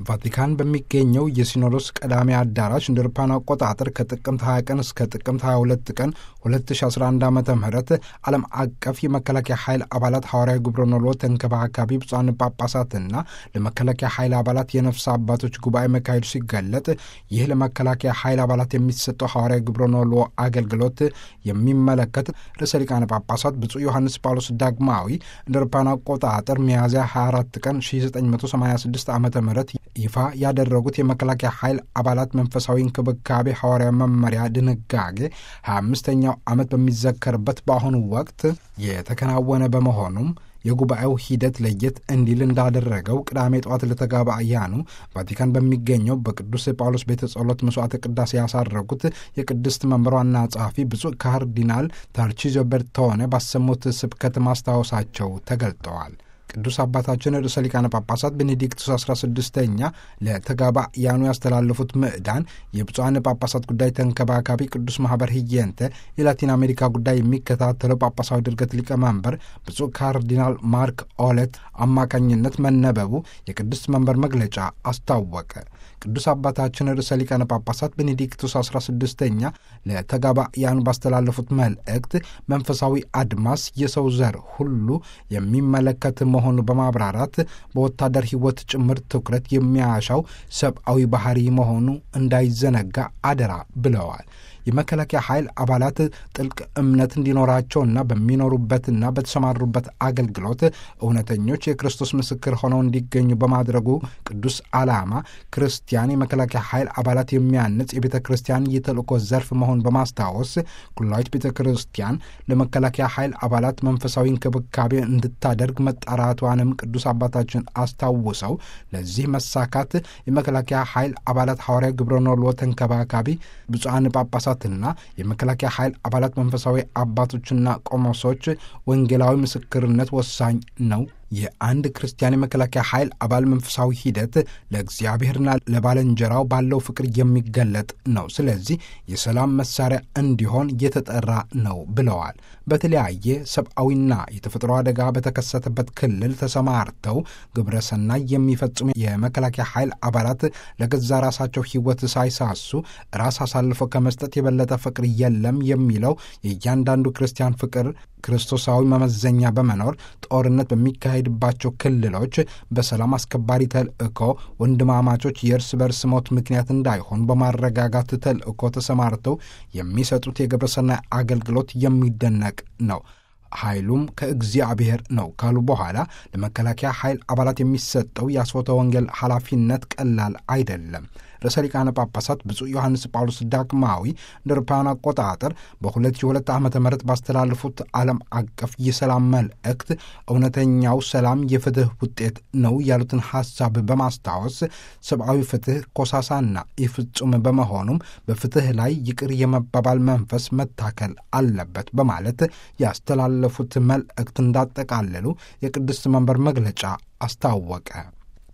ቫቲካን በሚገኘው የሲኖዶስ ቀዳሚ አዳራሽ እንደ አውሮፓውያን አቆጣጠር ከጥቅምት 20 ቀን እስከ ጥቅምት 22 ቀን 2011 ዓ ም ዓለም አቀፍ የመከላከያ ኃይል አባላት ሐዋርያዊ ግብረ ኖሎ ተንከባካቢ ብፁዓን ጳጳሳትና ለመከላከያ ኃይል አባላት የነፍስ አባቶች ጉባኤ መካሄዱ ሲገለጥ ይህ ለመከላከያ ኃይል አባላት የሚሰጠው ሐዋርያዊ ግብረ ኖሎ አገልግሎት የሚመለከት ርዕሰ ሊቃነ ጳጳሳት ብፁዕ ዮሐንስ ጳውሎስ ዳግማዊ እንደ አውሮፓውያን አቆጣጠር ሚያዝያ 24 ቀን 1986 ዓ ም ይፋ ያደረጉት የመከላከያ ኃይል አባላት መንፈሳዊ እንክብካቤ ሐዋርያ መመሪያ ድንጋጌ 25ኛው ዓመት በሚዘከርበት በአሁኑ ወቅት የተከናወነ በመሆኑም የጉባኤው ሂደት ለየት እንዲል እንዳደረገው ቅዳሜ ጠዋት ለተጋባያኑ ቫቲካን በሚገኘው በቅዱስ ጳውሎስ ቤተ ጸሎት መስዋዕተ ቅዳሴ ያሳረጉት የቅድስት መንበር ዋና ጸሐፊ ብፁዕ ካርዲናል ታርቺዞ ቤርቶኔ ባሰሙት ስብከት ማስታወሳቸው ተገልጠዋል። ቅዱስ አባታችን ርዕሰ ሊቃነ ጳጳሳት ቤኔዲክቱስ 16ኛ ለተጋባያኑ ያስተላለፉት ምዕዳን የብፁዓን ጳጳሳት ጉዳይ ተንከባካቢ ቅዱስ ማኅበር ህየንተ የላቲን አሜሪካ ጉዳይ የሚከታተለው ጳጳሳዊ ድርገት ሊቀመንበር ብፁዕ ካርዲናል ማርክ ኦለት አማካኝነት መነበቡ የቅድስት መንበር መግለጫ አስታወቀ። ቅዱስ አባታችን ርዕሰ ሊቃነ ጳጳሳት ቤኔዲክቱስ 16ኛ ለተጋባያኑ ባስተላለፉት መልእክት መንፈሳዊ አድማስ የሰው ዘር ሁሉ የሚመለከት መሆኑ በማብራራት በወታደር ሕይወት ጭምር ትኩረት የሚያሻው ሰብአዊ ባህሪ መሆኑ እንዳይዘነጋ አደራ ብለዋል። የመከላከያ ኃይል አባላት ጥልቅ እምነት እንዲኖራቸውና በሚኖሩበትና በተሰማሩበት አገልግሎት እውነተኞች የክርስቶስ ምስክር ሆነው እንዲገኙ በማድረጉ ቅዱስ ዓላማ ክርስቲያን የመከላከያ ኃይል አባላት የሚያንጽ የቤተ ክርስቲያን የተልእኮ ዘርፍ መሆን በማስታወስ ኩላዊት ቤተ ክርስቲያን ለመከላከያ ኃይል አባላት መንፈሳዊ እንክብካቤ እንድታደርግ መጣራቷንም ቅዱስ አባታችን አስታውሰው ለዚህ መሳካት የመከላከያ ኃይል አባላት ሐዋርያ ግብረ ኖሎ ተንከባካቢ ብፁዓን ጳጳሳት ና የመከላከያ ኃይል አባላት መንፈሳዊ አባቶችና ቆሞሶች ወንጌላዊ ምስክርነት ወሳኝ ነው። የአንድ ክርስቲያን የመከላከያ ኃይል አባል መንፈሳዊ ሂደት ለእግዚአብሔርና ለባልንጀራው ባለው ፍቅር የሚገለጥ ነው። ስለዚህ የሰላም መሳሪያ እንዲሆን የተጠራ ነው ብለዋል። በተለያየ ሰብአዊና የተፈጥሮ አደጋ በተከሰተበት ክልል ተሰማርተው ግብረ ሰናይ የሚፈጽሙ የመከላከያ ኃይል አባላት ለገዛ ራሳቸው ሕይወት ሳይሳሱ ራስ አሳልፈው ከመስጠት የበለጠ ፍቅር የለም የሚለው የእያንዳንዱ ክርስቲያን ፍቅር ክርስቶሳዊ መመዘኛ በመኖር ጦርነት በሚካሄድባቸው ክልሎች በሰላም አስከባሪ ተልእኮ ወንድማማቾች የእርስ በርስ ሞት ምክንያት እንዳይሆኑ በማረጋጋት ተልእኮ ተሰማርተው የሚሰጡት የግብረሰናይ አገልግሎት የሚደነቅ ነው። ኃይሉም ከእግዚአብሔር ነው ካሉ በኋላ ለመከላከያ ኃይል አባላት የሚሰጠው የአስፎተ ወንጌል ኃላፊነት ቀላል አይደለም። ርዕሰ ሊቃነ ጳጳሳት ብፁዕ ዮሐንስ ጳውሎስ ዳግማዊ እንደ አውሮፓውያን አቆጣጠር በ2002 ዓ ም ባስተላለፉት ዓለም አቀፍ የሰላም መልእክት እውነተኛው ሰላም የፍትህ ውጤት ነው ያሉትን ሐሳብ በማስታወስ ሰብአዊ ፍትህ ኮሳሳና ኢፍጹም በመሆኑም በፍትህ ላይ ይቅር የመባባል መንፈስ መታከል አለበት በማለት ያስተላለፉት መልእክት እንዳጠቃለሉ የቅድስት መንበር መግለጫ አስታወቀ።